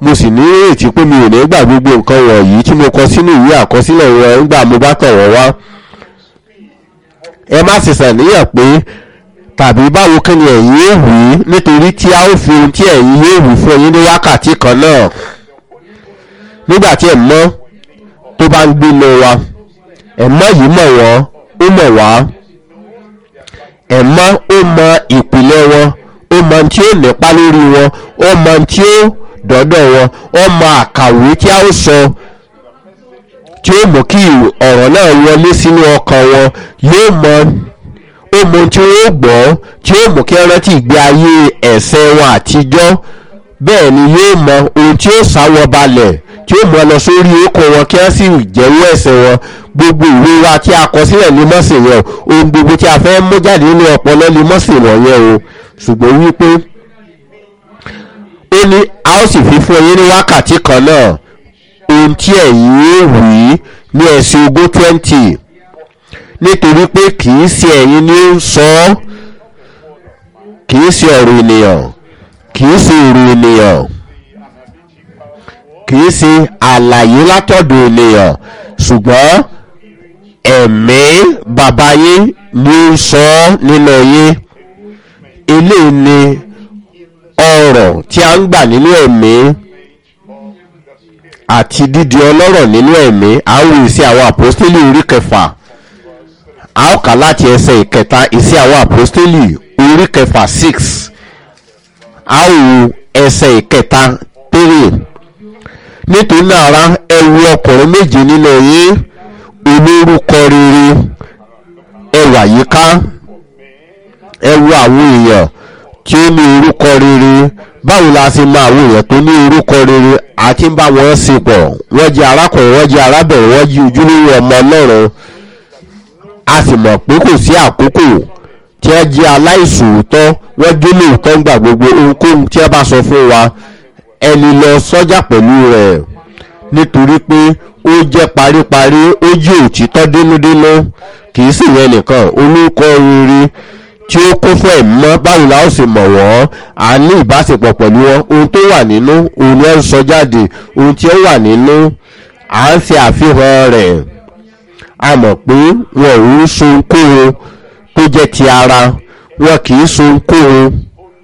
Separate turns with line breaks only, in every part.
mo sì ní ìrètí pé mi ò ní gbà gbogbo nǹkan wọ̀nyí tí mo kọ sínú ìwé àkọsílẹ̀ wọn nígbà mo bá tọ̀ wọ́n wá ẹ má sì ṣàníyàn pé tàbí báwo kí ni ẹ̀yin yóò wí nítorí tí a ó fi ohun tí ẹ̀yin yóò wí fún yín ní wákàtí kan náà nígbà tí ẹ̀mọ́ tó bá ń gbé lọ wa ẹ̀mọ́ yìí mọ̀ wọ́n ó mọ̀ wá ẹ̀mọ́ ó mọ ìpìlẹ̀ wọn ó mọ tí ó nípa lórí wọn ó mọ tí ó dọ́dọ̀ wọn ó mọ àkàwé tí a ó sọ tí ó mú kí ọ̀rọ̀ náà wọlé sínú ọkàn wọn yóò mọ ó mọ tí ó gbọ́ tí ó mú kí ẹ rántí ìgbé ayé ẹ̀ṣẹ̀ wọn àtijọ́ bẹ́ẹ̀ ni yóò mọ ohun tí ó sáwọ́ balẹ̀ tí ó mú ọ lọ sórí okò wọn kí wọ́n sì jẹ́wọ́ ẹ̀ṣẹ̀ wọn gbogbo ìwé wa tí a kọ sílẹ̀ ní mọ́sìn yẹn o ohun gbogbo tí a fẹ́ mú jáde nínú ọpọlọ ní mọ́sìn wọ̀nyẹn o ṣùgbọ́n wípé ó ní a ó sì fi fún yín ní wákàtí kan náà ohun tí ẹ̀yin ó wí ní ẹ̀sìn ogún twenty nítorí pé kì í ṣe ẹ̀yin ni ó ń sọ ọ́ kì í ṣe ọ̀rọ̀ ènìyàn kì í ṣe èrò ènìyàn kì í ṣe àlàyé látọ̀dọ̀ ènìyàn ṣùgbọ́n ẹ̀mí bàbá yín ni ó ń sọ ọ́ nínú yín eléyìí ni ọ̀rọ̀ tí a ń gbà nínú ẹ̀mí àti dídi ọlọ́rọ̀ nínú ẹ̀mí a ó wí sí àwọn àpọ́stélì orí kẹfà a ó kà láti ẹsẹ̀ ìkẹta ìsí àwọn àpọ́stélì orí kẹfà six a ó wo ẹsẹ̀ ìkẹta three nítorí náà ara ẹ wo ọkùnrin méje nínú yín olórúkọ rere ẹ wà yíká ẹ wo àwọn èèyàn tí ó ní orúkọ rere báwo la ṣe mọ àwọn èèyàn tó ní orúkọ rere àti ń bá wọn ṣe pọ̀ wọ́n jẹ́ arákùnrin wọ́n jẹ́ arábìnrin wọ́n jẹ́ ojúlówó ọmọ ọlọ́run a sì mọ̀ pé kò sí àkókò tí ẹ jẹ́ aláìsòótọ́ wọ́n gé lóòótọ́ ńgbà gbogbo ohunkóhun tí ẹ bá sọ fún wa ẹni lọ sọ́jà pẹ̀lú rẹ̀ nítorí pé ó jẹ́ paríparí ó jẹ́ òtítọ́ dénúdénú kì í sì yẹn nìkan olùkọ́ rere tí ó kún fún ẹ̀mọ́ báwo la ó sì mọ̀ wọ́n à ní ìbáṣepọ̀ pẹ̀lú wọn ohun tó wà nínú ohun ni ẹ ń sọ jáde ohun tí ó wà nínú à ń ṣe àfihàn rẹ̀ a mọ̀ pé wọn ò ń so ohunkóhun tó jẹ́ ti ara wọn kì í so ohunkóhun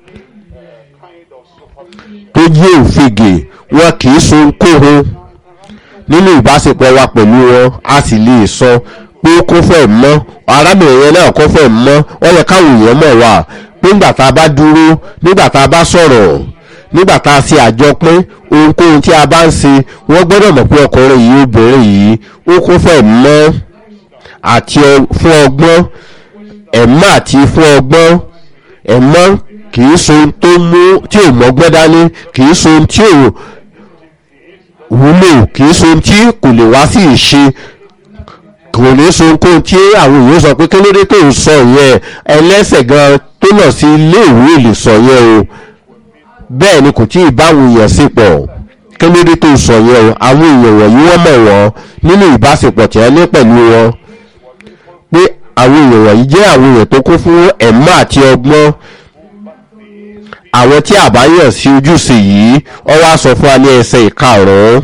tó jẹ́ òfegè wọn kì í so ohunkóhun nínú ìbáṣepọ̀ wa pẹ̀lú wọn a sì lè sọ pé ó kún fẹ́ mọ́ arábìnrin yẹn náà kún fẹ́ mọ́ wọ́n yẹ káwọn èèyàn mọ̀ wá pé nígbà tá a bá dúró nígbà tá a bá sọ̀rọ̀ nígbà tá a ṣe àjọpín ohunkóhun tí a bá ń ṣe wọ́n gbọ́dọ̀ mọ̀ pé ọkùnrin yìí obìnrin yìí ó kún fẹ́ mọ́ àti fún ọgbọ́n ẹ̀mọ́ àti fún ọgbọ́n ẹ̀mọ́ kì í so ohun tó mú tí ò mọ́gbọ́n dání kì í so ohun tí ò wúlò kì í so ohun tí kò lè wá sí ìṣe kò ní so ohun tí àwọn èèyàn sọ pé kí ló dé tó ń sọ yẹn ẹlẹ́sẹ̀ gan tó lọ sí ilé ìwé lè sọ yẹn o bẹ́ẹ̀ ni kò tí ì báwọn èèyàn sí pọ̀ kí ló dé tó ń sọ yẹn o àwọn èèyàn wọ̀nyí wọ́n mọ̀ wọ́n nínú ìbáṣepọ̀ tí wọ́n ní pẹ̀lú wọn pé àwọn èèyàn wọ̀nyí jẹ́ àwọn èèyàn tó kún fún ẹ̀mọ́ àti ọgbọ́n àwọn tí àbáyọ̀ sí ojúṣe yìí ọ wá sọ fún wa ní ẹsẹ̀ ìkarùn-ún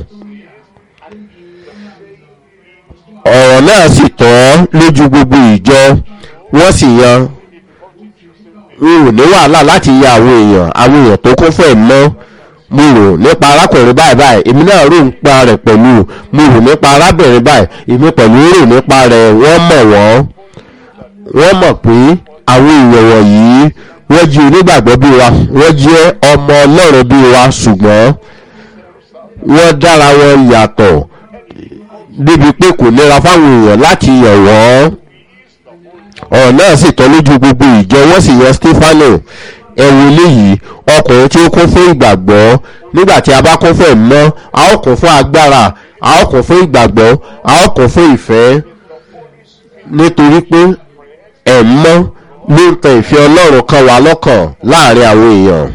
ọ̀rọ̀ náà sì tọ́ lójú gbogbo ìjọ wọ́n sì yan n ò ní wàhálà láti ya àwọn èèyàn àwọn èèyàn tó kún fún ẹ̀mọ́ mo rò nípa arákùnrin báyìí báyìí èmi náà rò nípa rẹ̀ pẹ̀lú mo rò nípa arábìnrin báyìí èmi pẹ̀lú rò nípa rẹ̀ wọ́n mọ̀ wọ́n wọ́n mọ̀ pé àwọn èèyàn wọ̀nyí wọ́n jí onígbàgbọ́ bí wa wọ́n jẹ́ ọmọ ọlọ́run bí wa ṣùgbọ́n wọ́n dára wọn yàtọ̀ débi pé kò nira fáwọn èèyàn láti yàn wọ́n ọ̀rọ̀ náà sì tọ́ lójú gbogbo ìjọ wọ́n sì yan stefano ẹ̀wù eléyìí ọkùnrin tí ó kún fún ìgbàgbọ́ nígbà tí a bá kún fún ẹ̀mọ́ a ó kún fún agbára a ó kún fún ìgbàgbọ́ a ó kún fún ìfẹ́ nítorí pé ẹ̀mọ́ ló ń tan ìfẹ́ ọlọ́run kan wá lọ́kàn láàrin àwọn èèyàn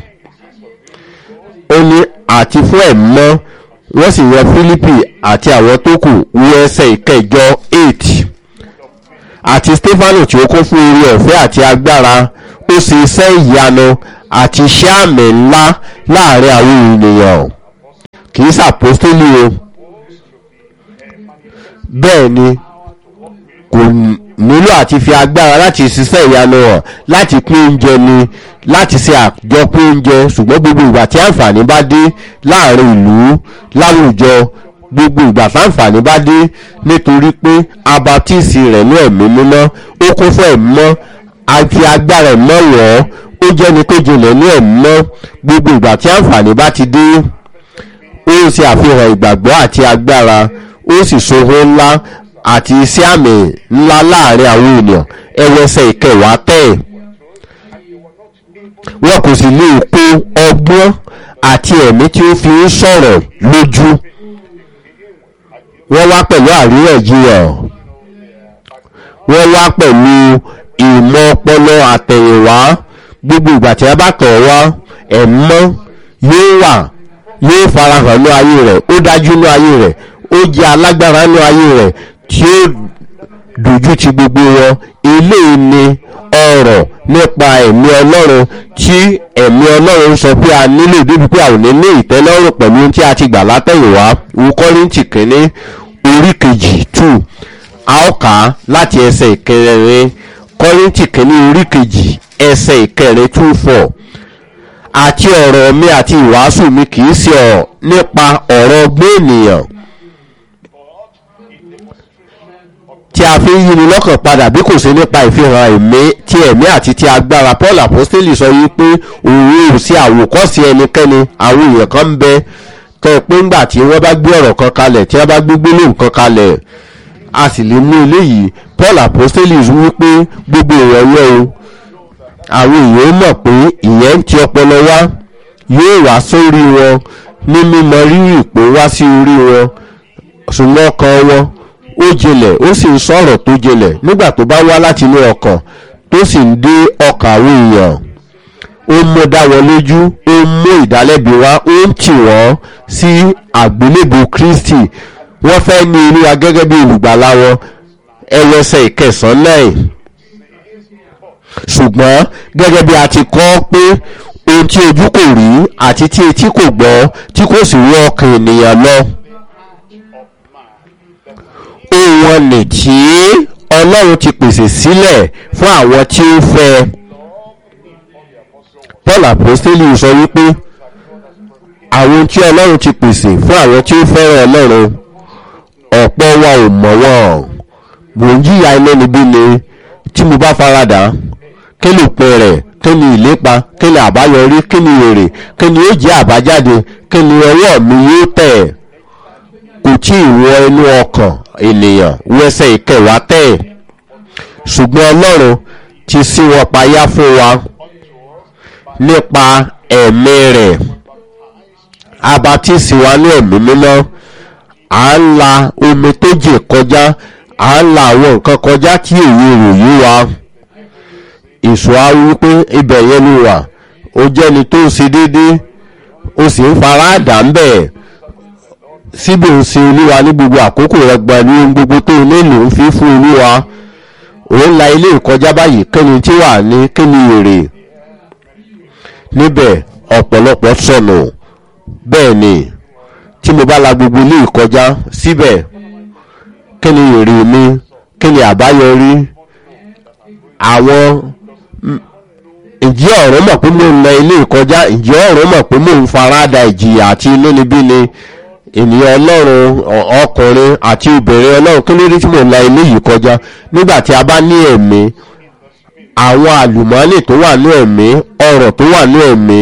ó ní àti fún ẹ̀mọ́ wọ́n sì yan philippi àti àwọn tó kù wọ ẹsẹ̀ ìkẹjọ eight àti stefano tí ó kún fún orí ọ̀fẹ́ àti agbára ó ṣe iṣẹ́ ìyanu àti iṣẹ́ àmì ńlá láàrin àwọn ènìyàn kì í ṣàpọ́stélì o bẹ́ẹ̀ ni kò nílò àti fi agbára láti ṣiṣẹ́ ìyanu hàn láti pín oúnjẹ ni láti ṣe àjọpín oúnjẹ ṣùgbọ́n gbogbo ìgbà tí àǹfààní bá dé láàrin ìlú láwùjọ gbogbo ìgbà táǹfààní bá dé nítorí pé abatíìsì rẹ̀ ní ẹ̀mí mímọ́ ó kún fún ẹ̀mí mọ́ àti agbára ẹ̀mọ́ wọ̀ ọ́ ó jẹ́ni tó jinlẹ̀ ní ẹ̀mí mọ́ gbogbo ìgbà tí àǹfààní bá ti dé ó ń ṣe àfihàn ìgbàgbọ́ àti agbára ó sì ṣòro ńlá àti iṣẹ́ àmì ńlá láàrin àwọn ènìyàn ẹwẹsẹ̀ ìkẹwàá tẹ̀ wọn kò sì lè kó ọgbọ́n àti ẹ̀mí tí ó fi ń sọ̀rọ̀ lójú wọ́n wá pẹ̀lú àríyànjiyàn wọ́n wá pẹ̀lú ìmọ̀ ọpọlọ àtẹ̀yìnwá gbogbo ìgbà tí a bá tọ̀ wá ẹ̀mọ́ yóò wà yóò farahàn ní ayé rẹ̀ ó dájú ní ayé rẹ̀ ó jẹ́ alágbára ní ayé rẹ̀ tí ó dojú ti gbogbo wọn eléyìí ni ọ̀rọ̀ nípa ẹ̀mí ọlọ́run tí ẹ̀mí ọlọ́run sọ pé a nílò débi pé a ò ní ní ìtẹ́lọ́rùn pẹ̀lú ohun tí a ti gbà látẹ̀yìnwá wo kọ́rìntì kínní orí kejì two a ó kà á láti ẹsẹ̀ ìkẹrin kọ́rìntì kínní orí kejì ẹsẹ̀ ìkẹrin two four àti ọ̀rọ̀ mi àti ìwàásù mi kì í ṣe ọ̀ nípa ọ̀rọ̀ ọgbọ́n ènìyàn tí a fi ń yí ni lọ́kàn padà bí kò sí nípa ìfihàn ẹ̀mí ti ẹ̀mí àti ti agbára paul apostoli sọ yìí pé òun ò sí àwòkọ́sí ẹnikẹ́ni àwọn èèyàn kan ń bẹ tọ́ ẹ pé ńgbà tí wọ́n bá gbé ọ̀rọ̀ kan kalẹ̀ tí wọ́n bá gbé gbólóhùn kan kalẹ̀ a sì lè mú eléyìí paul apostoli wí pé gbogbo èèyàn yẹ o àwọn èèyàn mọ̀ pé ìyẹn ń ti ọpọlọ wá yóò wá sórí wọn ní mímọ rírì pé wá sí orí wọn ṣùgbọ́n ọkàn wọn ó jinlẹ̀ ó sì ń sọ̀rọ̀ tó jinlẹ̀ nígbà tó bá wá láti inú ọkàn tó sì ń dé ọkàn àwọn èèyàn ó mú dá wọn lójú ó mú ìdálẹ́bi wá ó ń tì wọ́n sí àgbélébù kristi wọ́n fẹ́ ní olúwa gẹ́gẹ́ bí olùgbàlà wọn ẹwẹsẹ̀ ìkẹsàn-án náà ṣùgbọ́n gẹ́gẹ́ bí a ti kọ́ pé ohun tí ojú kò rí àti tí etí kò gbọ́ tí kò sì rí ọkàn ènìyàn lọ ohun ọ̀nì tí ọlọ́run ti pèsè sílẹ̀ fún àwọn tí ó fẹ́ paul apostoli sọ wípé àwọn tí ọlọ́run ti pèsè fún àwọn tí ó fẹ́ràn ọlọ́run ọ̀pọ̀ wa ò mọ̀ wọ́n mò ń jìyà iná níbí ni tí mo bá faradà kí ló pe rẹ̀ kí ni ìlépa kí ni àbáyọrí kí ni èrè kí ni ó jẹ́ àbájáde kí ni ọwọ́ mi yóò tẹ̀ kò tí ì wọ inú ọkàn ènìyàn wẹsẹ̀ ìkẹwàá tẹ̀ ṣùgbọ́n ọlọ́run ti sí wọn payá fún wa nípa ẹ̀mí rẹ̀ abatísí wa ní ẹ̀mí mímọ́ à ń la omi tó jè kọjá à ń la àwọn nǹkan kọjá tí èyí ròyìn wa èso á wí pé ibẹ̀ yẹn ló wà ó jẹ́ni tó ń ṣe déédéé ó sì ń fara dà ń bẹ̀ síbẹ̀ ń ṣe olúwa ní gbogbo àkókò rẹ̀ gba ní ohun gbogbo tó nílò ń fi fún olúwa òun la ilé ìkọjá báyìí kíni tí wà ní kíni èrè níbẹ̀ ọ̀pọ̀lọpọ̀ sọnù bẹ́ẹ̀ ni tí mo bá la gbogbo ilé ìkọjá síbẹ̀ kíni èrè mi kíni àbáyọrí àwọn ǹjẹ́ ọ̀rọ̀ mọ̀ pé mò ń lọ ilé ìkọjá ǹjẹ́ ọ̀rọ̀ mọ̀ pé mò ń farada ìjìyà àti inúnibíni ènìyàn ọlọ́run ọkùnrin àti obìnrin ọlọ́run kí ló dé tí mò ń la ilé yìí kọjá nígbà tí a bá ní ẹ̀mí àwọn àlùmọ́ọ́nì tó wà ní ẹ̀mí ọ̀rọ̀ tó wà ní ẹ̀mí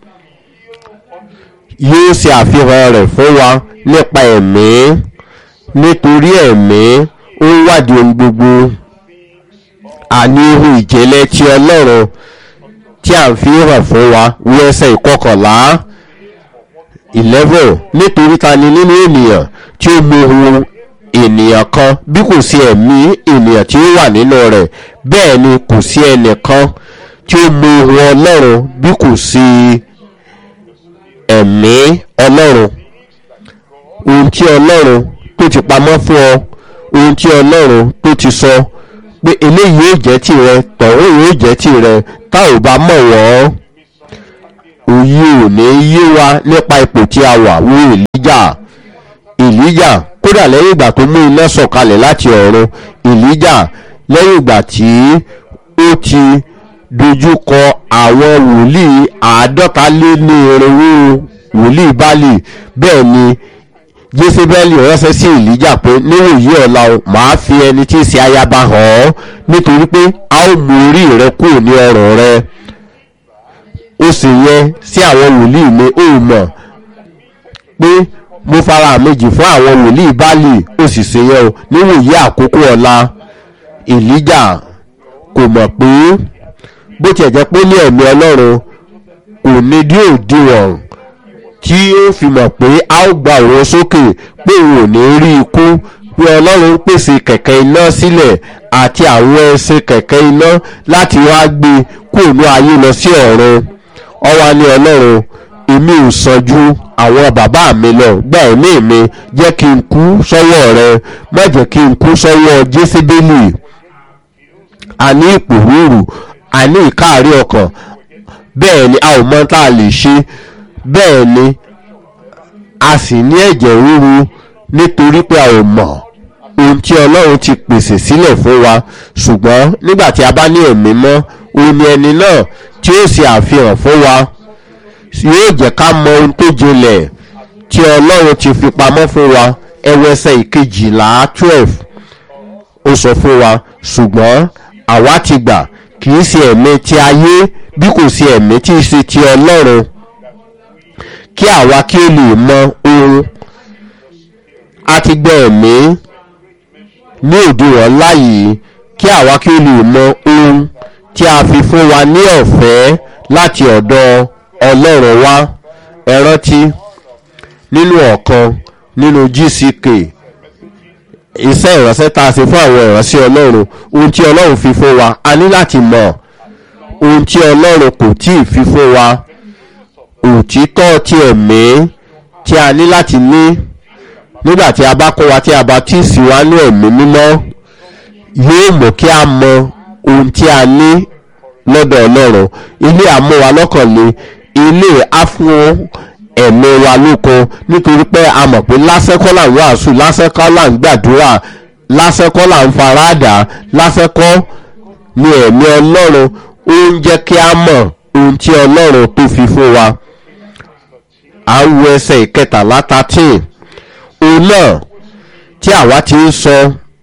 yóò ṣe àfihàn rẹ̀ fún wa nípa ẹ̀mí nítorí ẹ̀mí ó ń wádìí ohun gbogbo àní ihun ìjẹ́lẹ̀ ti ọlọ́run tí a ń fi hàn fún wa wí ẹsẹ̀ ìkọkànlá eleven nítorí ta ni nínú ènìyàn tí ó mọ ohun ènìyàn kan bí kò sí ẹ̀mí ènìyàn tí ó wà nínú rẹ̀ bẹ́ẹ̀ ni kò sí ẹnìkan tí ó mọ ohun ọlọ́run bí kò sí ẹ̀mí ọlọ́run ohun tí ọlọ́run tó ti pamọ́ fún ọ ohun tí ọlọ́run tó ti sọ pé eléyìí yóò jẹ́ tìrẹ tọ̀hún yóò jẹ́ tìrẹ tá ò bá mọ̀ wọ́n òye ò ní yé wa nípa ipò tí a wà wo èlíjà èlíjà kódà lẹ́yìn ìgbà tó mú iná sọ̀kalẹ̀ láti ọ̀run èlíjà lẹ́yìn ìgbà tí ó ti dojúkọ àwọn wòlíì àádọ́ta lé ní irinwó wòlíì báàlì bẹ́ẹ̀ ni jésébẹ́lì ránṣẹ́ sí èlíjà pé níwòyí ọ̀la o màá fi ẹni tí í ṣe ayaba hàn ọ́ nítorí pé a ó mú orí rẹ kúrò ní ọrùn rẹ ó sì yẹ sí àwọn wòlíì mi ó mọ̀ pé mo fara méjì fún àwọn wòlíì báàlì ó sì ṣe yẹ o níwòyí àkókò ọ̀la èlíjà kò mọ̀ pé bó tiẹ̀ jẹ́ pé ní ẹ̀mí ọlọ́run kò ní dí òdiwọ̀n tí ó fi mọ̀ pé a ó gba òun sókè pé òun ò ní rí ikú pé ọlọ́run ń pèsè kẹ̀kẹ́ iná sílẹ̀ àti àwọn ẹṣin kẹ̀kẹ́ iná láti wá gbé kúrò ayé lọ sí ọ̀run ọwá ní ọlọ́run èmi ò sàn ju àwọn bàbá mi lọ gba ẹ̀mí mi jẹ́ kí n kú sọ́wọ́ rẹ má jẹ́ kí n kú sọ́wọ́ jésébélì àní ìpòrúurù àní ìkáàrí ọkàn bẹ́ẹ̀ ni a ò mọ tá a lè ṣe bẹ́ẹ̀ ni a sì ní ẹ̀jẹ̀ ríru nítorí pé a ò mọ̀ ohun tí ọlọ́run ti pèsè sílẹ̀ fún wa ṣùgbọ́n nígbà tí a bá ní ẹ̀mí mọ́ òun ni ẹni náà tí ó ṣe àfihàn fún wa yóò jẹ́ ká mọ ohun tó jinlẹ̀ tí ọlọ́run ti fi pamọ́ fún wa ẹwẹsẹ̀ ìkejìlá twelve ó sọ fún wa ṣùgbọ́n àwa ti gbà kì í ṣe ẹ̀mí ti ayé bí kò sí ẹ̀mí tí í ṣe ti ọlọ́run kí àwa kí ó lè mọ ohun a ti gbọ́ ẹ̀mí ní òdiwọ̀n láyìí kí àwa kí ó lè mọ ohun tí a fi fún wa ní ọ̀fẹ́ láti ọ̀dọ̀ ọlọ́run wá ẹ rántí nínú ọ̀kan nínú gck iṣẹ́ ìránṣẹ́ tá a ṣe fún àwọn ìránṣẹ́ ọlọ́run ohun tí ọlọ́run fi fún wa a ní láti mọ̀ ohun tí ọlọ́run kò tí ì fi fún wa òtítọ́ ti ẹ̀mí tí a ní láti ní nígbà tí a bá kó wa tí a bá tí ì sí wa ní ẹ̀mí mímọ́ yóò mú kí a mọ ohun tí a ní lọ́dọ̀ ọlọ́run ilé àmúwa lọ́kànlé ilé àfún ẹ̀mí wa lókun nítorí pé a mọ̀ pé lásẹ̀kọ́ là ń wàásù lásẹ̀kọ́ là ń gbàdúrà lásẹ̀kọ́ là ń faradà lásẹ̀kọ́ ni ẹ̀mí ọlọ́run ó ń jẹ́ kí a mọ̀ ohun tí ọlọ́run tó fi fún wa à ń wo ẹsẹ̀ ìkẹtàlá thirteen òun náà tí àwa ti ń sọ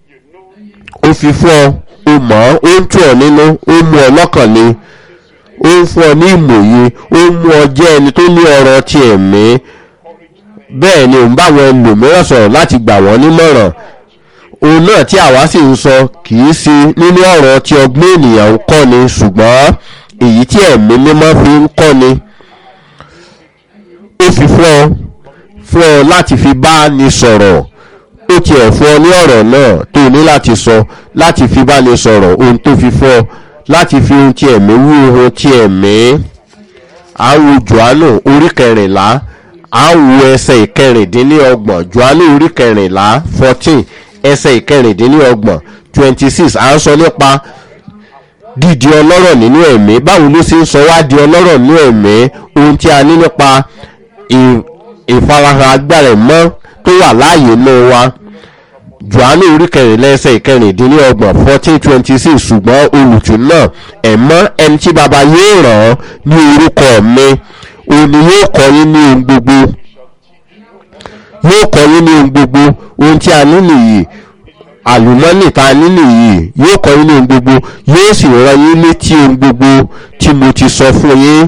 ó fi fún ọ ó mọ̀ ọ́ ó ń tù ọ́ nínú ó mú ọ lọ́kàn le ó ń fún ọ ní ìmòye ó ń mú ọ jẹ́ ẹni tó ní ọrọ̀ ti ẹ̀mí bẹ́ẹ̀ ni òun bá àwọn ẹlòmíràn sọ̀rọ̀ láti gbà wọ́n nímọ̀ràn òun náà tí àwa sì ń sọ kì í sí nínú ọ̀rọ̀ tí ọgbọ́n ènìyàn ń kọ́ ni ṣùgbọ́n èyí tí ẹ̀mí mímọ́ fi ń kọ́ ni ó fi fún ọ fún ọ láti fi bá ni sọ̀rọ̀ ó tiẹ̀ fún ọ ní ọ̀rọ̀ náà tó ní láti sọ láti fi bá ni sọ̀rọ̀ ohun tó fi fún ọ láti fi ohun tí ẹ̀mí wú ohun tí ẹ̀mí àwọn johannu orí kẹrìnlá àwọn ẹsẹ̀ ìkẹrìndínlọ́gbọ̀n johannu orí kẹrìnlá fourteen ẹsẹ̀ ìkẹrìndínlọ́gbọ̀n twenty six à ń sọ nípa dídi ọlọ́rọ̀ nínú ẹ̀mí báwo ló ṣe ń sọ wá di ọlọ́rọ̀ nínú ẹ̀mí ohun tí a ní nípa ìfarahàn agbára ẹ̀mọ́ tó wà láàyè náà wa johannu orí kẹrìnlá ẹsẹ̀ ìkẹrìndínlọ́gbọ̀n fourteen twenty six ṣùgbọ́n olùtún náà ẹ̀mọ́ ẹni tí baba yóò ràn án ní orúkọ mi òun ni yóò kọ́ yín ní ohun gbogbo yóò kọ́ yín ní ohun gbogbo ohun tí a ní nìyí àlùmọ́nì tá a ní nìyí yóò kọ́ yín ní ohun gbogbo yóò sì rán yín létí ohun gbogbo tí mo ti sọ fún yín.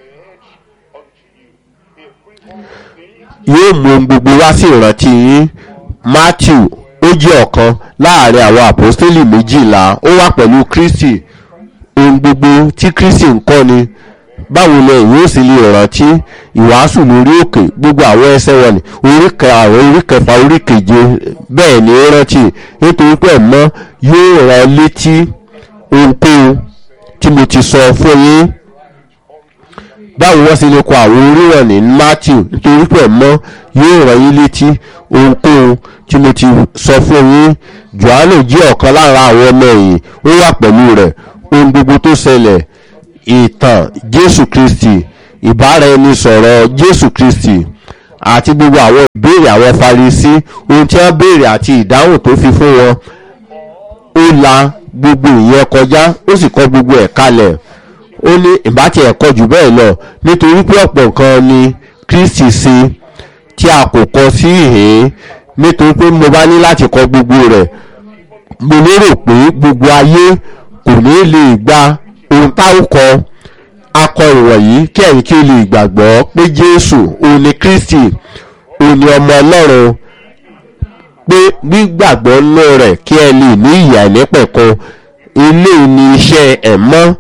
yóò mú ohun gbogbo wá sí ìrántí yín matthew ó jẹ́ ọ̀kan láàrin àwọn àpọ́stélì méjìlá ó wà pẹ̀lú kristi ohun gbogbo tí kristi ń kọ́ ni báwo lẹ ìwé òsì lè rántí ìwàásù lórí òkè gbogbo àwọn ẹsẹ̀ wọn ni orí àwọn orí kẹfà orí keje bẹ́ẹ̀ ni ó rántí nítorí pé ẹ̀mọ́ yóò rán létí ohunkóhun tí mo ti sọ fún yín báwo wọ́n sì lè kọ àwọn oríwọ̀n ní matthew nítorí pé ẹ̀mọ́ yóò rán yín létí ohunkóhun tí mo ti sọ fún yín johannu jẹ́ ọ̀kan lára àwọn ọmọ ẹ̀yìn ó wà pẹ̀lú rẹ̀ ohun gbogbo tó ṣẹlẹ̀ ìtàn jésù kristi ìbára ẹni sọ̀rọ̀ jésù kristi àti gbogbo àwọn ìbéèrè àwọn farisí ohun tí wọ́n béèrè àti ìdáhùn tó fi fún wọn ó la gbogbo ìyẹn kọjá ó sì kọ gbogbo ẹ̀ kalẹ̀ ó ní ìbátí ẹ̀kọ́ jù bẹ́ẹ̀ lọ nítorí pé ọ̀pọ̀ nǹkan ni kristi ṣe tí a kò kọ sí ìhín nítorí pé mo bá ní láti kọ gbogbo rẹ̀ mo lérò pé gbogbo ayé kò ní lè gba ohun táwọn kọ akọ ìwọ̀nyí kí ẹ̀yin kí o lè gbàgbọ́ pé jésù òun ni kristi òun ni ọmọ ọlọ́run pé gbígbàgbọ́ nínú rẹ̀ kí ẹ lè ní ìyà ìnípẹ̀kun ilé ní iṣẹ́ ẹ̀mọ́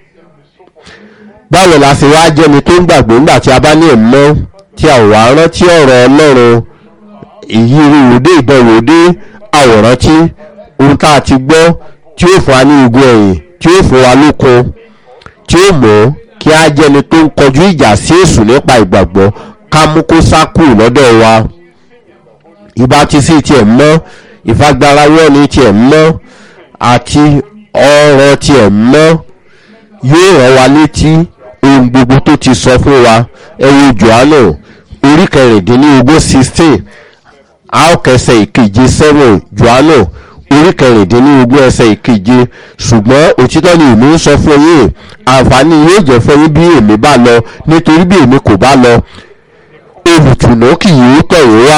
báwo la ṣe wá jẹ́ni tó ń gbàgbọ́ nígbà tí a bá ní ẹ̀mọ́ tí a ò wá rántí ọ̀rọ̀ ọlọ́run èyí ìrúwòdé ìdánwòdé àwòrán tí ohun tá a ti gbọ́ tí ó fún wa ní igun ẹ̀yìn tí ó fún wa lókun tí ó mọ̀ kí á jẹ́ni tó ń kọjú ìjà sí èṣù nípa ìgbàgbọ́ ká mú kó sá kù lọ́dọ̀ wa ìbá ti sí tiẹ̀ mọ́ ìfagbárawọ́ ni tiẹ̀ mọ́ àti ọ̀rọ̀ tiẹ̀ mọ́ yóò rán wa létí ohun gbogbo tó ti sọ fún wa ẹ̀wù johannu orí kẹrìndínlógún sixteen a ó kẹsẹ̀ ìkeje seven johannu orí kẹrìndínlógún ẹsẹ̀ ìkeje ṣùgbọ́n òtítọ́ ni èmi ń sọ fún yín àǹfààní yóò jẹ́ fún yín bí èmi bá lọ nítorí bí èmi kò bá lọ olùtùnú kì yóò tọ̀ yín wá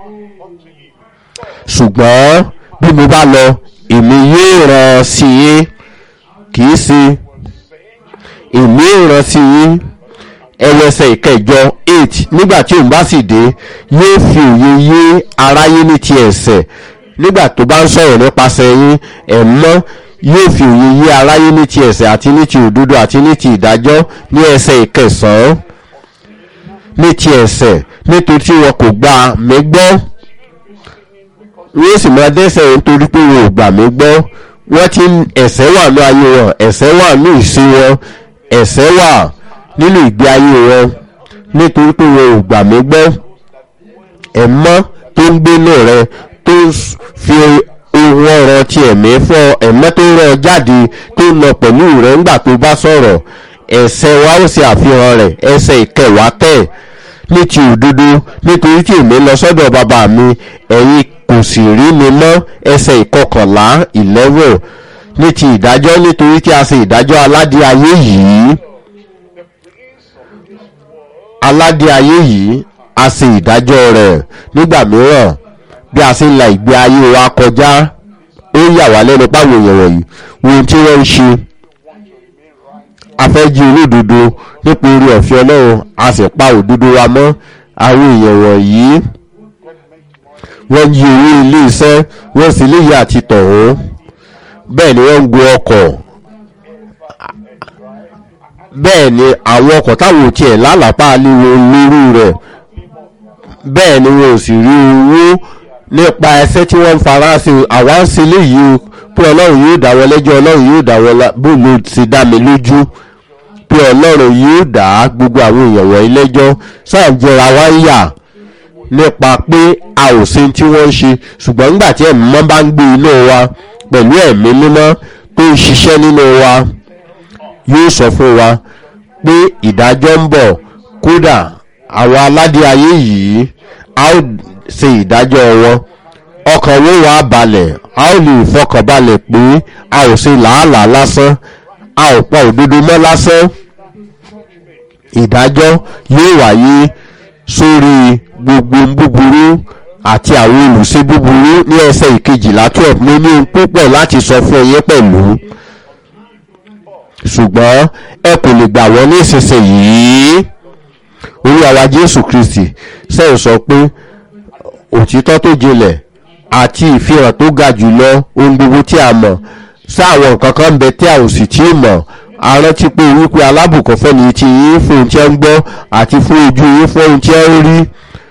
ṣùgbọ́n bí mo bá lọ èmi yóò rán sí yín kì í ṣe èmi yóò rán sí yín ẹlẹ́sẹ̀ ìkẹjọ eight nígbà tí òun bá sì dé yóò fi òye yé aráyé ní ti ẹ̀sẹ̀ nígbà tó bá ń sọ̀rọ̀ nípasẹ̀ yín ẹ̀mọ́ yóò fi òye yé aráyé ní ti ẹ̀sẹ̀ àti ní ti òdodo àti ní ti ìdájọ́ ní ẹsẹ̀ ìkẹsàn-án ní ti ẹ̀sẹ̀ nítorí tí wọn kò gbà mí gbọ́ wọ́n sì máa dẹ́sẹ̀ nítorí pé wọn ò gbà mí gbọ́ wọ́n ti ẹ̀sẹ̀ wà ní ayé wọn ẹ̀sẹ̀ wà ní ìṣe wọn ẹ̀sẹ̀ wà nínú ìgbé ayé wọn nítorí pé wọn ò gbà mí gbọ́ ẹ̀mọ́ tó ń gbénú rẹ tó fi ohun ọ̀rọ̀ ti ẹ̀mí fọ́ ẹ̀mọ́ tó rọ jáde tó lọ pẹ̀lú rẹ ńgbà tó bá sọ̀rọ̀ ẹ̀sẹ̀ wa ó ṣe àfihàn rẹ̀ ẹsẹ̀ ìkẹwàá tẹ̀ ní ti òdodo nítorí tí èmi lọ sọ́dọ̀ bàbá mi ẹ̀yin kò sì rí mi mọ́ ẹsẹ̀ ìkọkànlá eleven ní ti ìdájọ́ nítorí tí a ṣe ìdájọ́ aládé ayé yìí aládé ayé yìí a ṣe ìdájọ́ rẹ̀ nígbà mìíràn bí a ṣe ń la ìgbé ayé wa kọjá ó yà wá lẹ́nu páwọn èèyàn wọ̀nyí ohun tí wọ́n ń ṣe afẹ́jí olódodo nípa orí ọ̀fẹ́ ọlọ́run a sì pa òdodo wa mọ́ àwọn èèyàn wọ̀nyí wọ́n yí owó ilé iṣẹ́ wọ́n sì léyìí àti tọ̀hún bẹ́ẹ̀ ni wọ́n ń gun ọkọ̀ bẹ́ẹ̀ ni àwọn ọkọ̀ táwọn ò tiẹ̀ lálàpá léwo lórí rẹ̀ bẹ́ẹ̀ ni wọn ò sì rí owó nípa ẹsẹ́ tí wọ́n ń fara sí àwa ń ṣe léyìí o pé ọlọ́run yóò dá wọn lẹ́jọ́ ọlọ́run yóò dá wọn bó ló ti dá mi lójú pé ọlọ́run yóò dá gbogbo àwọn èèyàn wọ̀nyí lẹ́jọ́ sáà ń jẹra wá ń yà nípa pé a ò ṣe tí wọ́n ń ṣe ṣùgbọ́n nígbà tí ẹ̀mí mọ́ bá ń gbé inú wa pẹ̀lú ẹ̀mí mímọ́ tó ń ṣiṣẹ́ nínú wa yóò sọ fún wa pé ìdájọ́ ń bọ̀ kódà àwọn aládé ayé yìí a ó ṣe ìdájọ́ wọn ọkàn wo wà balẹ̀ a ó lè fọkàn balẹ̀ pé a ò ṣe làálàá lásán a ò pa òdodo mọ́ lásán ìdájọ́ yóò wáyé sórí gbogbo búburú àti àwọn olùṣe búburú ní ẹsẹ̀ ìkejìlá twelve mo ní ohun púpọ̀ láti sọ fún ẹyẹ pẹ̀lú ṣùgbọ́n ẹ kò lè gbà wọ́n ní ìsinsìnyí olúwa wa jésù kristi sẹ́yìn sọ pé òtítọ́ tó jinlẹ̀ àti ìfihàn tó ga jùlọ ohun gbogbo tí a mọ̀ sáwọn nǹkan kan ń bẹ tí a ò sì tí ì mọ̀ a rántí pé wípé alábùkún fẹ́ni tí yín fún ohun tí ẹ ń gbọ́ àti fún ojú yín fún ohun tí ẹ ń rí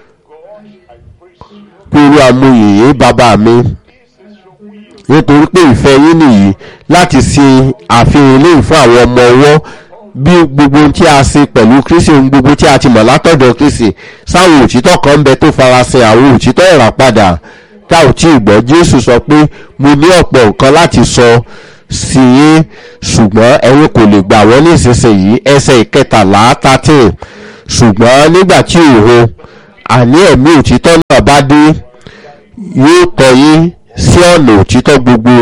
pé olúwa mo yìnyín bàbá mi nítorí pé ìfẹ́ yín nìyí láti ṣe àfihàn eléyìí fún àwọn ọmọ ọwọ́ bí gbogbo ohun tí a ṣe pẹ̀lú kristi ohun gbogbo tí a ti mọ̀ látọ̀dọ̀ kristi sáwọn òtítọ́ kan ń bẹ tó farasin àwọn òtítọ́ ìràpadà tá ò tí ì gbọ́ jésù sọ pé mo ní ọ̀pọ̀ nǹkan láti sọ sí yín ṣùgbọ́n ẹ̀yin kò lè gbà wọ́n ní ìsinsìnyí ẹsẹ̀ ìkẹtàlá thirteen ṣùgbọ́n nígbà tí òun àní ẹ̀mí òtítọ́ náà bá dé yóò tọ́ yín sí ọ̀nà òtítọ́ gbogbo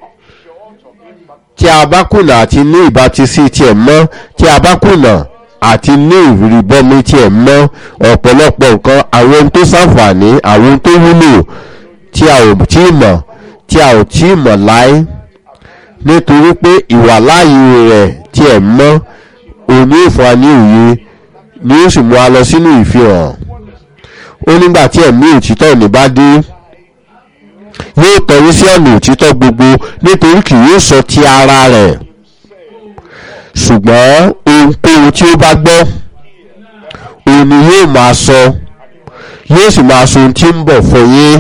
tí a bá kùnà àti ní ìbátisí tiẹ̀ mọ́ tí a bá kùnà àti ní ìrìbọmi tiẹ̀ mọ́ ọ̀pọ̀lọpọ̀ nǹkan àwọn ohun tó ṣàǹfààní àwọn ohun tó wúlò tí a ò tí ì mọ̀ tí a ò tí ì mọ̀ láé nítorí pé ìwàláàyè rẹ̀ tiẹ̀ mọ́ òní ìfọ̀ní òye ni ó sì mú a lọ sínú ìfihàn ó nígbà tí ẹ̀mí òtítọ́ ní bá dé yóò tọ́rí sí ọ̀nà òtítọ́ gbogbo nítorí kì yóò sọ ti ara rẹ̀ ṣùgbọ́n ohunkóhun tí ó bá gbọ́ òun ni yóò máa sọ yóò sì máa sọ ohun tí ń bọ̀ fún yín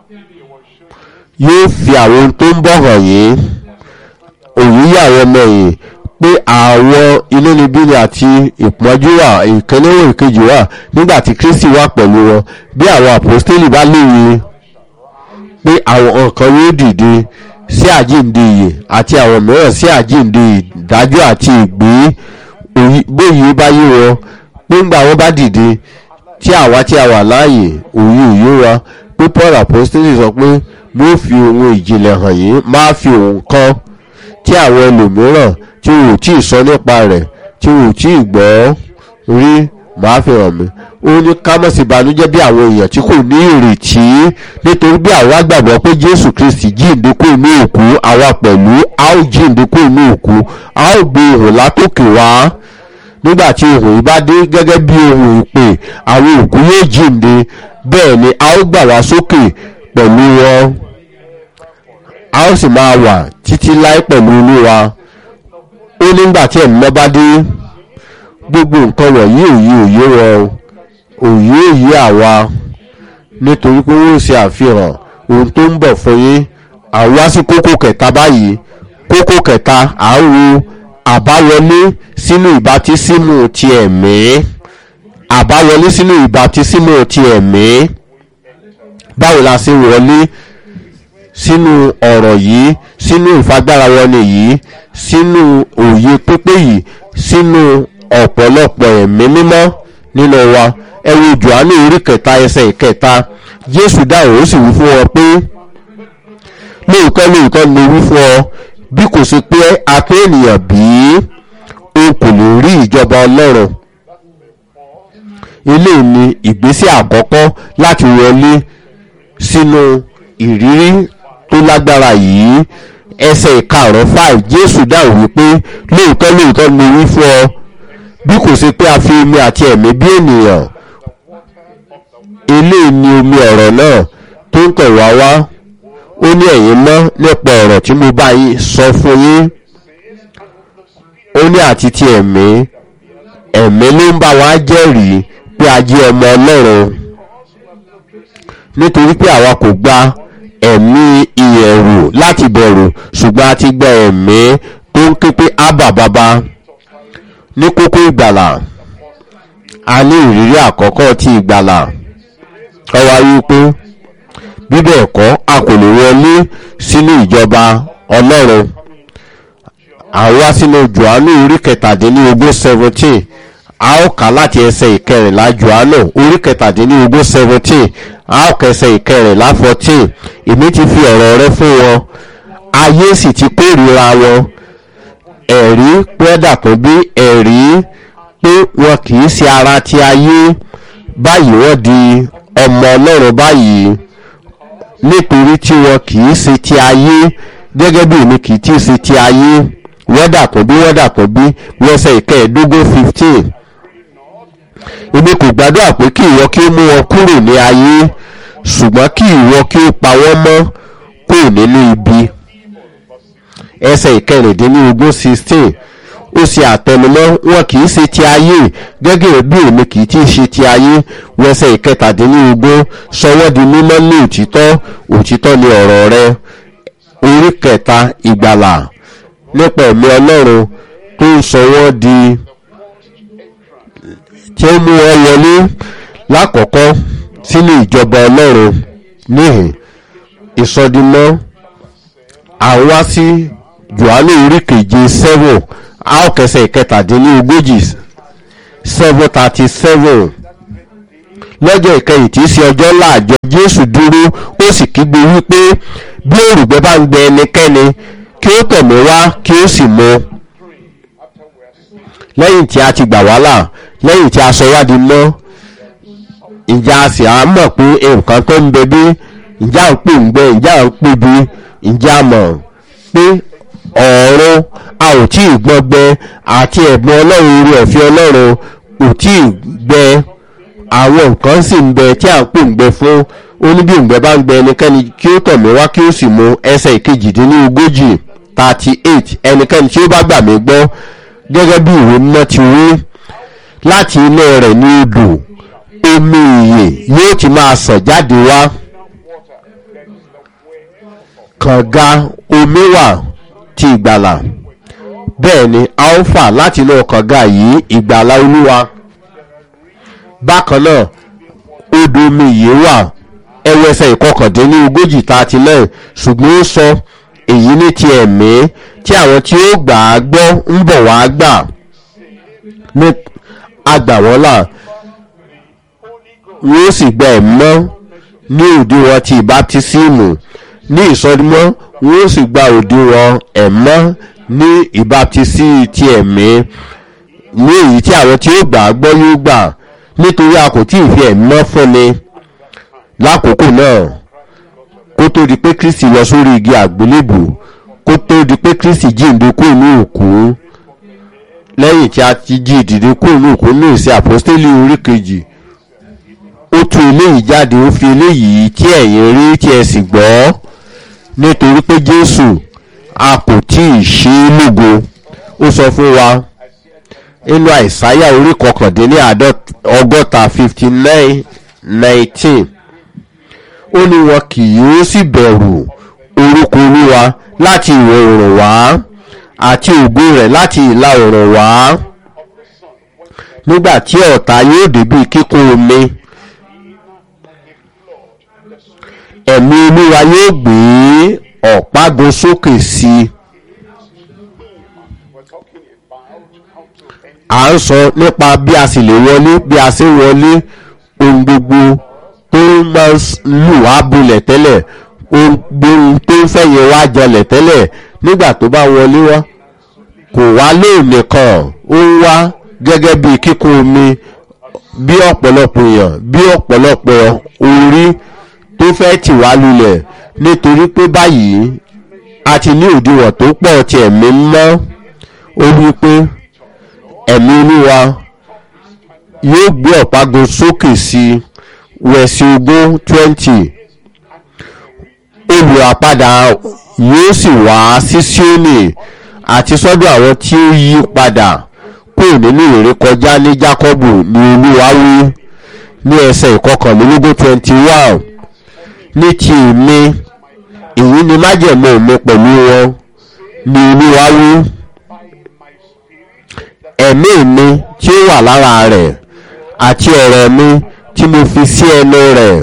yóò fi àwọn ohun tó ń bọ̀ hàn yín òun yà àwọn ọmọ yìí pé àwọn inúnibíni àti ìpọ́njú wà ìkẹlẹ́wọ̀n ìkejì wà nígbà tí kristi wà pẹ̀lú wọn bí àwọn àpòstélì bá lóye pé àwọn nǹkan yóò dìde sí àjíǹde ìyè àti àwọn mìíràn sí àjíǹde ìdájọ́ àti ìgbé bóyí bá yé wọn pé ńgbà wọn bá dìde tí àwa tí a wà láàyè òye òye wa pé paul apostoli sọ pé mo fi ohun ìjìnlẹ̀ hàn yín máa fi ohun kan tí àwọn ẹlòmíràn tí wò tí ì sọ nípa rẹ̀ tí wò tí ì gbọ́ rí máa fi hàn mí ó ní ká mọ̀ sí ìbànújẹ́ bí àwọn èèyàn tí kò ní ìrètí nítorí bí àwa gbàgbọ́ pé jésù kristi jíǹde kó inú òkú àwa pẹ̀lú a ó jíǹde kó inú òkú a ó gbé ohùn látòkè wá nígbà tí ohùn yìí bá dé gẹ́gẹ́ bí ohùn ìpè àwọn òkú yóò jíǹde bẹ́ẹ̀ ni a ó gbà wá sókè pẹ̀lú wọn a ó sì máa wà títí láé pẹ̀lú olúwa ó nígbà tí ẹ̀mí lọ́ bá dé gbogbo nǹkan wọ̀nyí òye òye wọn òye òye àwa nítorí pé wọ́n ṣe àfihàn ohun tó ń bọ̀ fún yín àwọn wá sí kókó kẹta báyìí kókó kẹta à ń wo àbáwọlé sínú ìbátísímù ti ẹ̀mí àbáwọlé sínú ìbátísímù ti ẹ̀mí báwo la ṣe wọlé sínú ọ̀rọ̀ yìí sínú ìfagbára wọlé yìí sínú òye pípé yìí sínú ọ̀pọ̀lọpọ̀ ẹ̀mí mímọ́ nínú wa ẹ wo johannu orí kẹta ẹsẹ̀ ìkẹta jésù dáhùn ó sì wí fún ọ pé lóòótọ́ lóòótọ́ ni mo wí fún ọ bí kò sí pé a pé ènìyàn bí o kò lè rí ìjọba ọlọ́run eléyìí ni ìgbésẹ̀ àkọ́kọ́ láti wọlé sínú ìrírí tó lágbára yìí ẹsẹ̀ ìkarùn five jésù dáhùn wípé lóòótọ́ lóòótọ́ ni mo wí fún ọ bí kò sí pé a fi omi àti ẹ̀mí bí ènìyàn eléyìí ni omi ọ̀rọ̀ náà tó ń tọ̀ wá wá ó ní ẹ̀yin mọ́ nípa ọ̀rọ̀ tí mo bá yín sọ fún yín ó ní àti ti ẹ̀mí ẹ̀mí ló ń bá wa jẹ́rìí pé a jẹ́ ọmọ ọlọ́run nítorí pé àwa kò gba ẹ̀mí ìyẹ̀rù láti bẹ̀rù ṣùgbọ́n a ti gba ẹ̀mí tó ń ké pé ábà bàbá ní kókó ìgbàlà a ní ìrírí àkọ́kọ́ ti ìgbàlà ọwọ́ ayé pé bíbẹ̀ ẹ̀kọ́ a kò lè wọlé sínú ìjọba ọlọ́run àwa sínú johannu orí kẹtàdínlógún seventeen a ó kà láti ẹsẹ̀ ìkẹrìnlá johannu orí kẹtàdínlógún seventeen a ó kẹsẹ̀ ìkẹrìnlá fourteen èmi ti fi ọ̀rọ̀ rẹ fún wọn ayé sì ti kórìíra wọn ẹ̀rí pẹ́dà tó bí ẹ̀rí pé wọn kì í ṣe ara ti ayé báyìí wọ́n di ọmọ ọlọ́run báyìí nítorí tí wọn kì í ṣe ti ayé gẹ́gẹ́ bí èmi kì í tí ì ṣe ti ayé wọ́dà tó bí wọ́dà tó bí wọ́sẹ̀ ìkẹẹ̀ẹ́dógún fifteen èmi kò gbàdúrà pé kí ìwọ kí ó mú wọn kúrò ní ayé ṣùgbọ́n kí ìwọ kí ó pa wọ́n mọ́ kúrò nínú ibi ẹsẹ̀ ìkẹrìndínlógún sixteen ó ṣe àtẹnumọ́ wọn kì í ṣe ti ayé gẹ́gẹ́ bí èmi kì í tí ì ṣe ti ayé wẹsẹ̀ ìkẹtàdínlógún sọwọ́ di mímọ́ ní òtítọ́ òtítọ́ ni ọ̀rọ̀ rẹ orí kẹta ìgbàlà nípa ẹ̀mí ọlọ́run tó ń sọ wọ́n di tí ó mú wọn wọlé lákọ̀ọ́kọ́ sínú ìjọba ọlọ́run níhìn ìsọdimọ́ àwa sí johannu orí keje seven a ó kẹsẹ̀ ìkẹtàdínlógójì seven thirty seven lọ́jọ́ ìkẹyìn tí í ṣe ọjọ́ ńlá àjọ jésù dúró ó sì kígbe wípé bí òrùgbẹ́ bá ń gbẹ ẹnikẹ́ni kí ó tọ̀ mí wá kí ó sì mu lẹ́yìn tí a ti gbà wá là lẹ́yìn tí a sọ wá di mọ́ ìjà a sì á mọ̀ pé nǹkan tó ń bẹ bí ìjà ń pè ń gbẹ ìjà ń pè bí ìjà mọ̀ pé ọ̀run a ò tí ì gbọ́ gbẹ àti ẹ̀gbọ́n ọlọ́run orí ọ̀fẹ́ ọlọ́run kò tí ì gbẹ àwọn nǹkan sì ń bẹ tí à ń pè ń gbẹ fún oníbíǹgbẹ bá ń gbẹ ẹnikẹ́ni kí ó tọ̀ mí wá kí ó sì mu ẹsẹ̀ ìkejìdínlógójì thirty eight ẹnikẹ́ni tí ó bá gbà mí gbọ́ gẹ́gẹ́ bí ìwé mímọ́ ti wí láti inú rẹ̀ ní odò omi ìyè yóò ti máa sàn jáde wá kànga omi wà ti ìgbàlà bẹ́ẹ̀ ni a ó fà láti inú kànga yìí ìgbàlà olúwa bákan náà odò omi ìyè wà ẹwẹsẹ̀ ìkọkàndínlógójì thirty nine ṣùgbọ́n ó sọ èyí ní ti ẹ̀mí tí àwọn tí ó gbà á gbọ́ ń bọ̀ wá gbà ní agbàwọ́là wọ́n sì gba ẹ̀mọ́ ní òdiwọ̀n ti ìbátísímù ní ìsọdúnmọ́ wọ́n sì gba òdiwọ̀n ẹ̀mọ́ ní ìbátísí ti ẹ̀mí ní èyí tí àwọn tí ó gbà á gbọ́ yóò gbà nítorí a kò tí ì fi ẹ̀mọ́ fúnni lákòókò náà kó tó di pé kristi lọ sórí igi àgbélébù kó tó di pé kristi jíǹde kúrò ní òkú lẹ́yìn tí a ti jí ìdìde kúrò ní òkú ní ìsìn àpọ́stélì orí kejì ó tú eléyìí jáde ó fi eléyìí tí ẹ̀yin rí tí ẹ sì gbọ́ nítorí pé jésù a kò tí ì ṣe é lógo ó sọ fún wa nínú àìsáyà orí kọkàndínní ọgọ́ta fifty nine nineteen ó ní wọn kì yóò sì bẹ̀rù orúkọ olúwa láti ìwọ̀ oòrùn wá àti ògo rẹ̀ láti ìlà oòrùn wá nígbà tí ọ̀tá yóò débi kíkún omi ẹ̀mí olúwa yóò gbé ọ̀págun sókè sí i. à ń sọ nípa bí a sì lè wọlé bí a ṣe ń wọlé ohun gbogbo tó máa ń lù wá bulẹ̀ tẹ́lẹ̀ ohun gbogbo tó ń fẹ̀yìn wá jọlẹ̀ tẹ́lẹ̀ nígbà tó bá wọlé wá kò wá lóòní kan ó ń wá gẹ́gẹ́ bí kíkún omi bí ọ̀pọ̀lọpọ̀ èèyàn bí ọ̀pọ̀lọpọ̀ orí tó fẹ́ tì wá lulẹ̀ nítorí pé báyìí a ti ní òdiwọ̀n tó pọ̀ tí ẹ̀mí mọ́ ó wí pé ẹ̀mí olúwa yóò gbé ọ̀págun sókè sí wẹ̀sì ogún twenty olùràpadà yóò sì wá sí síónì àti sọ́dọ̀ àwọn tí ó yí padà kúrò nínú ìrékọjá ní jákọ́bù ní olúwa wí ní ẹsẹ̀ ìkọkànlélógún twenty one ní ti èmi èyí ni májẹ̀mú mi pẹ̀lú wọn ní olúwa wí ẹ̀mí mi tí ó wà lára rẹ̀ àti ọ̀rọ̀ mi tí mo fi sí ẹnu rẹ̀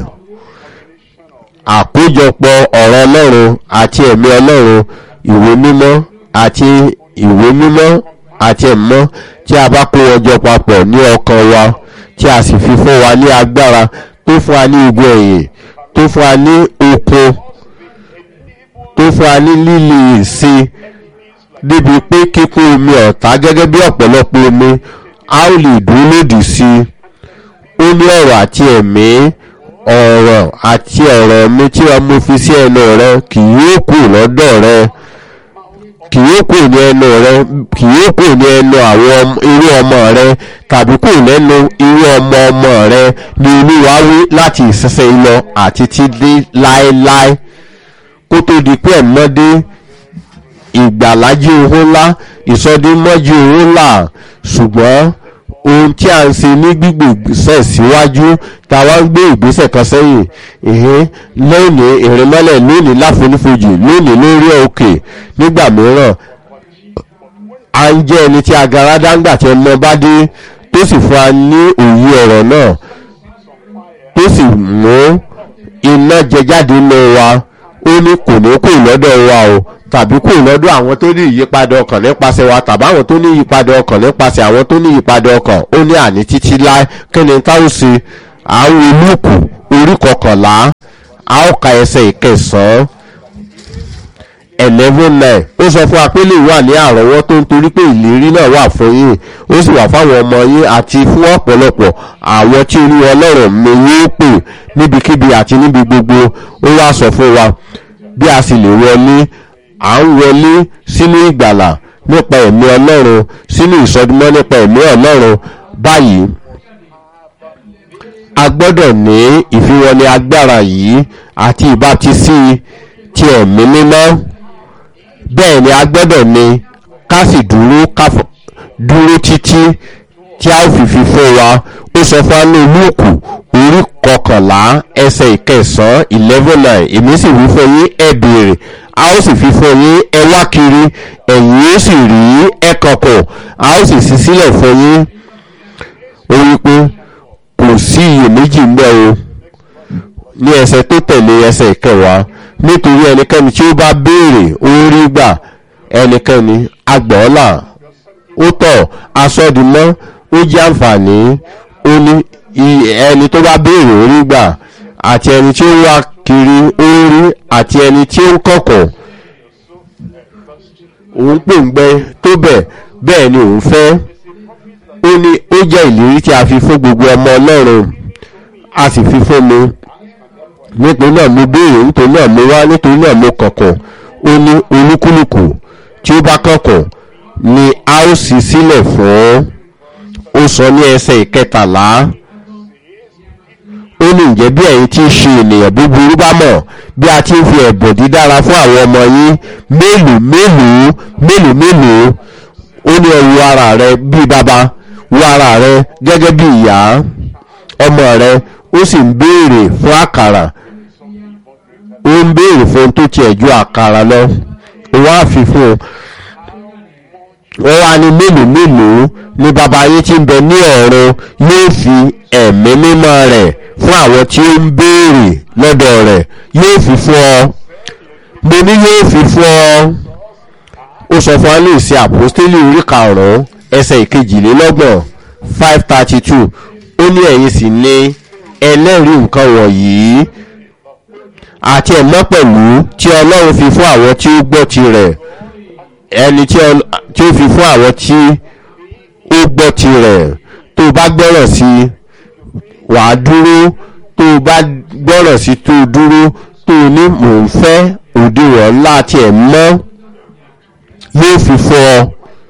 àkójọpọ̀ ọ̀rọ̀ ọlọ́run àti ẹ̀mí ọlọ́run ìwé mímọ́ àti ìwé mímọ́ àti ẹ̀mọ́ tí a bá kó wọn jọ papọ̀ ní ọkàn wa tí a sì fi fún wa ní agbára tó fún wa ní igun ẹ̀yìn tó fún wa ní okun tó fún wa ní líle ìsìn débi pé kíkún omi ọ̀tá gẹ́gẹ́ bí ọ̀pọ̀lọpọ̀ omi a ó lè dúró lòdì sí i ó ní ọ̀rọ̀ àti ẹ̀mí ọ̀rọ̀ àti ọ̀rọ̀ mi tí wọ́n mú fi sí ẹnu rẹ kì yóò kù lọ́dọ̀ rẹ kì yóò kù ní ẹnu rẹ kì yóò kù ní ẹnu àwọn irú ọmọ rẹ tàbí kù lẹ́nu irú ọmọ ọmọ rẹ ní olúwa wí láti ìsinsìnyí lọ àti ti dé láéláé kó tó di pé ẹ̀mọ́dé ìgbàlájí owó ńlá ìsọdínmọ́jú owó ńlá ṣùgbọ́n ohun tí a ń ṣe ní gbígbé ìgbésẹ̀ síwájú tá a wá ń gbé ìgbésẹ̀ kan sẹ́yìn ìhín lónìí ìrìnmọ́lẹ̀ lónìí láfonífojì lónìí lórí òkè nígbà mìíràn a ń jẹ́ ẹni tí agara dáńgbà tí ọmọ bá dé tó sì fún wa ní òye ọ̀rọ̀ náà tó sì mú iná jẹ jáde nínú wa ó ní kò ní kò lọ́dọ̀ wa o tàbí kúrò lọ́dọ̀ àwọn tó ní ìyípadà ọkàn nípasẹ̀ wa tàbí àwọn tó ní ìyípadà ọkàn nípasẹ̀ àwọn tó ní ìyípadà ọkàn ó ní àní títí láé kí ni táwọn ṣe àwọn olùkù orí kọkànlá a ó ka ẹsẹ̀ ìkẹsàn-án eleven nine ó sọ fún wa pé lè wà ní àrọ́wọ́ tó ń torí pé ìlérí náà wà fún yín ó sì wà fáwọn ọmọ yín àti fún ọ̀pọ̀lọpọ̀ àwọn tí olúwa ọlọ́run mi yóò pè níbikíbi àti níbi gbogbo ó wá sọ fún wa bí a sì lè wọlé à ń wọlé sínú ìgbàlà nípa ẹ̀mí ọlọ́run sínú ìsọdúnmọ́ nípa ẹ̀mí ọlọ́run báyìí a gbọ́dọ̀ ní ìfiwọlé agbára yìí àti ìbátisí ti ẹ̀mí mímọ́ bẹ́ẹ̀ ni a gbọ́dọ̀ ní ká sì dúró ká dúró títí tí a ó fi fi fún wa ó sọ fún anú lúùkù orí kọkànlá ẹsẹ̀ ìkẹsàn-án eleven nine èmi sì wí fún yín ẹ béèrè a ó sì fi fún yín ẹ wá kiri ẹ̀yin ó sì rí ẹ kọ̀kọ̀ a ó sì ṣí sílẹ̀ fún yín ó wí pé kò sí iyèméjì ń bẹ o ní ẹsẹ̀ tó tẹ̀lé ẹsẹ̀ ìkẹwàá nítorí ẹnikẹ́ni tí ó bá béèrè ó rí gbà ẹnikẹ́ni agbọ́ọ́là ó tọ̀ asọ́dúnmọ́ ó jẹ́ àǹfààní ó ní ẹni tó bá béèrè ó rí gbà àti ẹni tí ó wá kiri ó rí àti ẹni tí ó ń kọ̀kọ̀ òun pòǹgbẹ tó bẹ̀ bẹ́ẹ̀ ni òun fẹ́ ó ní ó jẹ́ ìlérí tí a fi fún gbogbo ọmọ ọlọ́run a sì fi fún mi nítorí náà mo béèrè nítorí náà mo wá nítorí náà mo kọ̀kọ̀ ó ní olúkúlùkù tí ó bá kọ̀kọ̀ ni a ó sì sílẹ̀ fún ó sọ ní ẹsẹ̀ ìkẹtàlá ó ní ǹjẹ́ bí ẹ̀yin tí ń ṣe ènìyàn búburú bá mọ̀ bí a ti ń fi ẹ̀bùn dídára fún àwọn ọmọ yín mélòó mélòó mélòó mélòó ó ní ẹ̀wù ara rẹ bí bàbá wo ara rẹ gẹ́gẹ́ bí ìyá ọmọ rẹ ó sì ń béèrè fún àkàrà ó ń béèrè fún tó tiẹ̀ ju àkàrà lọ wọ́n á fi fún un wọ́n wá ní mélòó mélòó ni bàbá yín tí ń bẹ ní ọ̀run yóò fi ẹ̀mí mímọ́ rẹ̀ fún àwọn tí ó ń béèrè lọ́dọ̀ rẹ̀ yóò fi fún ọ mo ní yóò fi fún ọ ó sọ fún alẹ́ ìsìn àpòstélì orí karùn-ún ẹsẹ̀ ìkejìlélọ́gbọ̀n five thirty two ó ní ẹ̀yin sì ní ẹlẹ́rìí nǹkan wọ̀nyí àti ẹ̀mọ́ pẹ̀lú tí ọlọ́run fi fún àwọn tí ó gbọ́ tirẹ̀ ẹni tí ó fi fún àwọn tí ó gbọ́ tirẹ̀ tó o bá gbọ́rọ̀ sí i wàá dúró tó o bá gbọ́rọ̀ sí i tó o dúró tó o ní mò ń fẹ́ òdiwọ̀n ńlá tí ẹ̀ mọ́ yóò fi fún ọ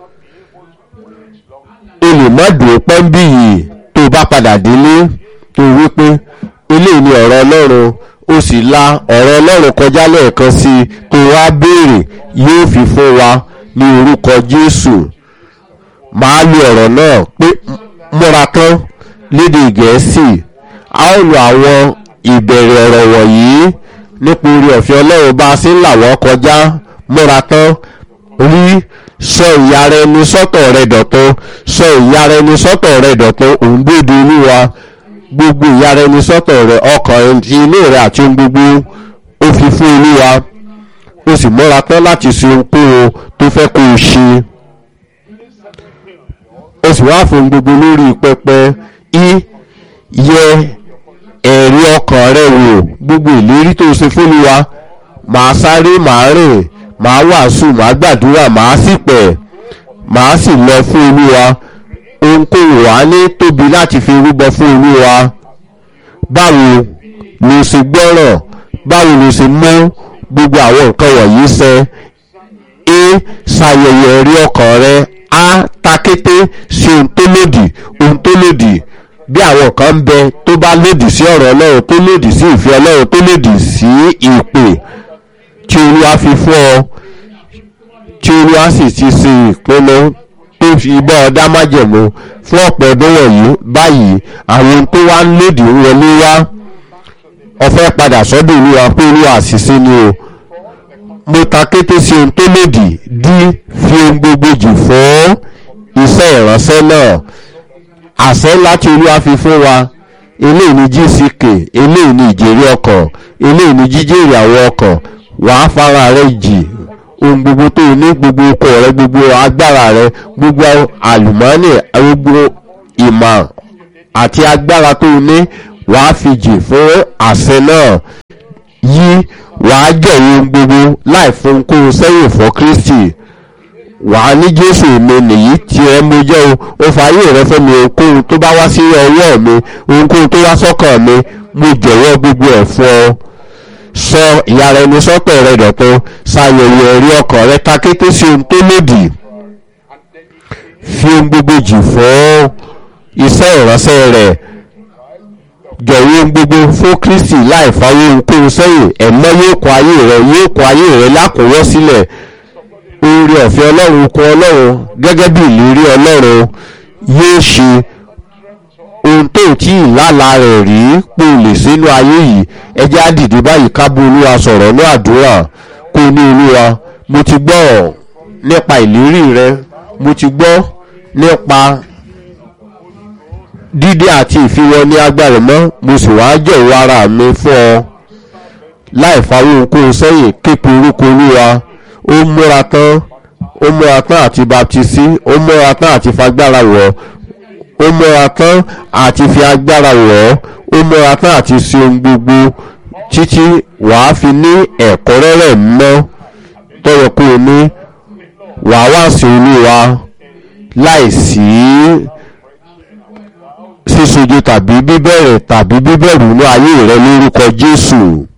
o lè má dùn pẹ́ńbì yìí tó o bá padà délé tó o wí pé eléyìí ni ọ̀rọ̀ ọlọ́run o sì la ọ̀rọ̀ ọlọ́run kọjá lẹ́ẹ̀kan sí i tó wá béèrè yóò fi fún wa ní orúkọ jésù màá lo ọ̀rọ̀ náà pé múra tán lédè gẹ̀ẹ́sì a ó lo àwọn ìbẹ̀rẹ̀ ọ̀rọ̀ wọ̀nyí nípa orí ọ̀fẹ́ ọlọ́run bá a ṣe ń là wọ́n kọjá múra tán rí sọ ìyára ẹni sọ́tọ̀ rẹ dọ̀tun sọ ìyára ẹni sọ́tọ̀ rẹ dọ̀tun òun gbèdé olúwa gbogbo ìyára ẹni sọ́tọ̀ rẹ ọkàn ti inú rẹ àti ohun gbogbo ó fi fún olúwa ó sì múra tán láti ṣe ohunkóhun tó fẹ́ kó o ṣe ó sì wá fún gbogbo lórí pẹpẹ í yẹ ẹ̀rí ọkàn rẹ wò gbogbo ìlérí tó ṣe fún olúwa màá sáré màá rìn màá wàásù màá gbàdúrà màá sì pẹ̀ màá sì lọ fún olúwa ohunkóhun wà ní tóbi láti fi rúbọ fún olúwa báwo ló ṣe gbọ́rọ̀ báwo ló ṣe mú gbogbo àwọn nǹkan wọ̀nyí ṣẹ é ṣàyẹ̀wò ẹ̀rí ọkàn rẹ á takété sí ohun tó lòdì ohun tó lòdì bí àwọn kan ń bẹ tó bá lòdì sí ọ̀rọ̀ ọlọ́run tó lòdì sí ìfẹ́ ọlọ́run tó lòdì sí ìpè tí olúwa fi fún ọ tí olúwa sì ti ṣe ìpinnu tó fi bọ́ ọ dá májẹ̀mú fún ọ̀pọ̀ ọdún wọ̀nyí báyìí àwọn ohun tó wá ń lòdì ń wọlé wá ọ̀fẹ́ padà sọ́dọ̀ olúwa pé olúwa àṣìṣe ni o mo ta kété sí ohun tó lòdì dí fi ohun gbogbo jù fún iṣẹ́ ìránṣẹ́ náà àṣẹ láti olúwa fi fún wa eléyìí ni gck eléyìí ni ìjèrè ọkàn eléyìí ni jíjèrè àwọn ọkàn wàá fara rẹ jì ohun gbogbo tó o ní gbogbo okò rẹ gbogbo agbára rẹ gbogbo àlùmọ́ọ́nì gbogbo ìmọ̀ àti agbára tó o ní wàá fi jì fún àṣẹ náà yí wàá jẹ̀wọ́ ohun gbogbo láì fún kó o sẹ́yìn fún kristi wàá ní jésù mi nìyí tí ẹ mo jẹ́ o ó fààyè rẹ fún mi ohunkóhun tó bá wá sí ọwọ́ mi ohunkóhun tó wá sọ́kàn mi mo jọ̀wọ́ gbogbo ẹ̀ fún ọ sọ ìyára ẹni sọ́tọ̀ rẹ dọ̀tun ṣàyẹ̀wò ẹ̀rí ọkàn rẹ takété sí ohun tó lòdì fi ohun gbogbo jì fún iṣẹ́ ìránṣẹ́ rẹ̀ jọ̀wọ́ ohun gbogbo fún kristi láì fáwọn ohunkóhun sẹ́yìn ẹ̀mọ́ yóò kọ ayé rẹ yóò kọ ayé rẹ lákòówọ́ sílẹ̀ oore ọ̀fẹ́ ọlọ́run kọ ọlọ́run gẹ́gẹ́ bí ìlérí ọlọ́run yóò ṣe ohun tó tí ìlàlà rẹ̀ rí pò lè sínú ayé yìí ẹjẹ́ á dìde báyìí ká bú olúwa sọ̀rọ̀ ní àdúrà kó ní olúwa mo ti gbọ́ nípa ìlérí rẹ mo ti gbọ́ nípa dídé àti ìfiwọ́ ní agbára mọ́ mo sì wá jọ̀wọ́ ara mi fún ọ láì fáwọn ohunkóhun sẹ́yìn képe orúkọ olúwa ó múra tán ó múra tán àti baptisi ó múra tán àti fagbára wọ̀ ó múra tán àti fi agbára wọ̀ ó múra tán àti ṣe ohun gbogbo títí wàá fi ní ẹ̀kúnrẹ́rẹ́ mọ́ tọrọ kó o ní wàá wá sí olúwa láì sí sísojú tàbí bíbẹ̀rẹ̀ tàbí bíbẹ̀rù ní ayé rẹ lórúkọ jésù.